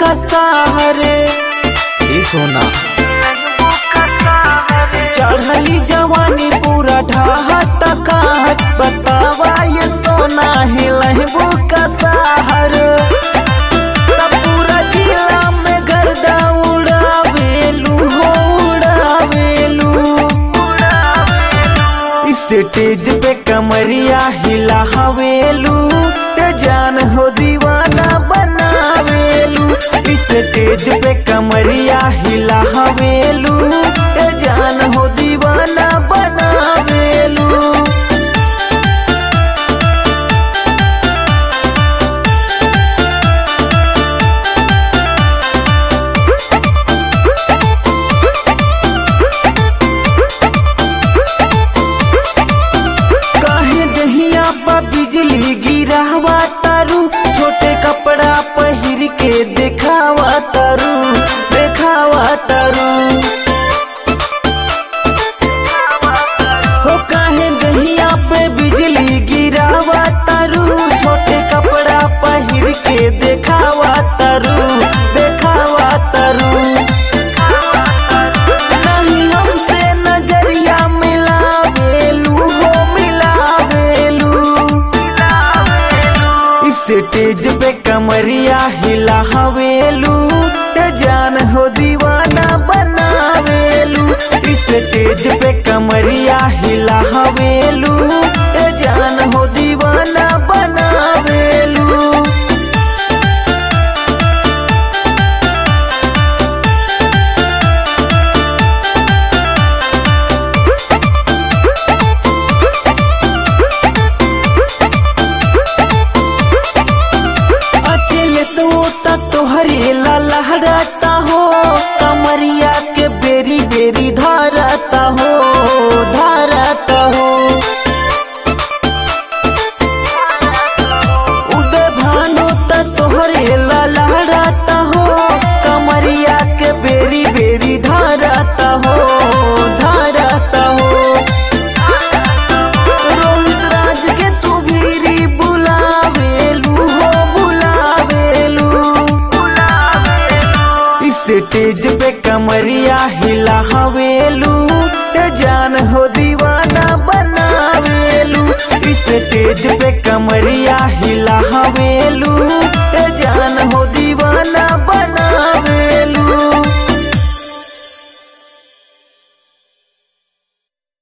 कसाहरे ए सोना चढ़ली जवानी पूरा ढाहत काट बतावा ये सोना हिलहबू कसाहर तब पूरा जिला में गर्दा उड़ावेलू हो उड़ावेलू इस स्टेज पे कमरिया हिला हवेलू ते जान हो दीवाना बनावेलू इस स्टेज पे कमरिया हिला हवेलू ते जान हो दीवाना बनावेलू काहे दहिया पा बिजली गिरावा तारू छोटे कपड़ा पहिर के देखावा तारू देखावा तारू हो काहे दहिया पे बिजली गिरावा तारू छोटे कपड़ा पहिर के देखावा तारू देखावा तारू नहीं हमसे नजरिया मिलावेलू हो मिलावेलू इस स्टेज पे कमरिया हिला हवेलू ते जान हो दीवाना बनावेलू इस स्टेज पे कमरिया हिला हवेलू ते जान हो दीवाना बनावेलू अचल सोता तोहरे ला लहराता हो कमरिया के बेरी बेरी धारता हो धारता हो उदय भानु त तोहरे ला लहराता हो कमरिया के बेरी बेरी धारता हो धारता हो रोहित राज के तू भीरी बुलावेलू हो बुलावेलू इस स्टेज पे कमरिया हिला हवेलू ते जान हो दीवाना बनावेलू इस स्टेज पे कमरिया हिला हवेलू